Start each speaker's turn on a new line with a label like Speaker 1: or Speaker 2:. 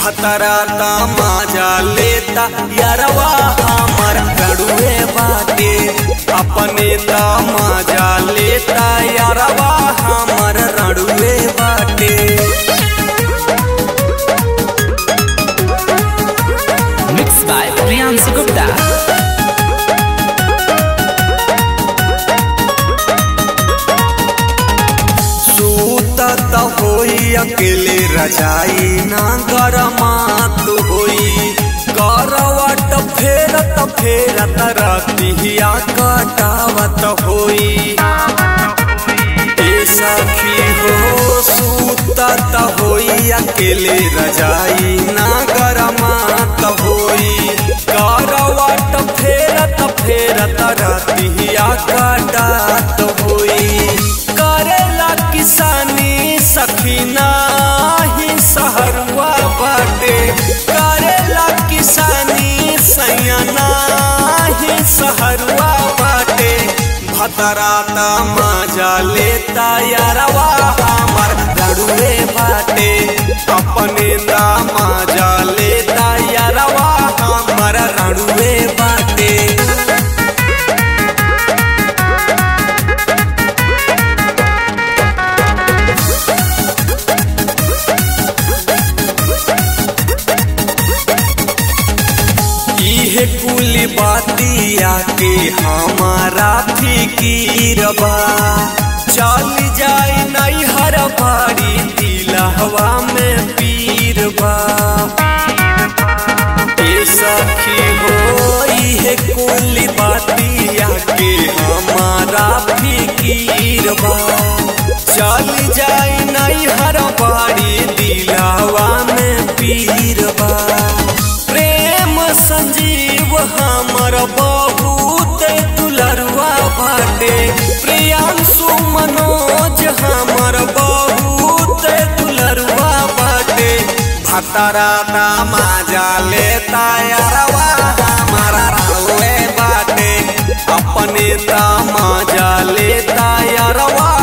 Speaker 1: भतरा तमाजा लेता यारवा हमर रड़ुए बाटे अपने तमाजा लेता यारवा हमर रड़ुए बाटे
Speaker 2: Mixed by Priyansu Gupta.
Speaker 1: सूतत होई अकेले रजाई ना गरमात होई करवट फेरत फेरत रतिया कटावत होई ए सखी हो सूतत होई अकेले रजाई ना गरमात होई करवट फेरत फेरत रतिया कटात होई करेला किसानी सखीना ही सहरुआ बाटे करेला किसानी सैयाना ही सहरुआ बाटे भतरा मजा लेता यारवा हमर रड़ुए बाटे अपने मजा लेता यारवा हमर रड़ुए बाटे इहे कुल बातिया के हमारा फिकीरबा चल जाई नहीं हर बारी दिलहवा में पीरबा ए सखी हो इहे कुल बातिया के हमारा फिकीरबा चल जाई नहीं हर बारी दिलहवा में पीरबा प्रेम संजीव हमर बहुत दुलरुआ बाटे प्रियांशु मनोज हमर बहुत दुलरुआ बाटे भतरा माजा लेता यारवा हमारा रहुए बाटे अपने माजा लेता यारवा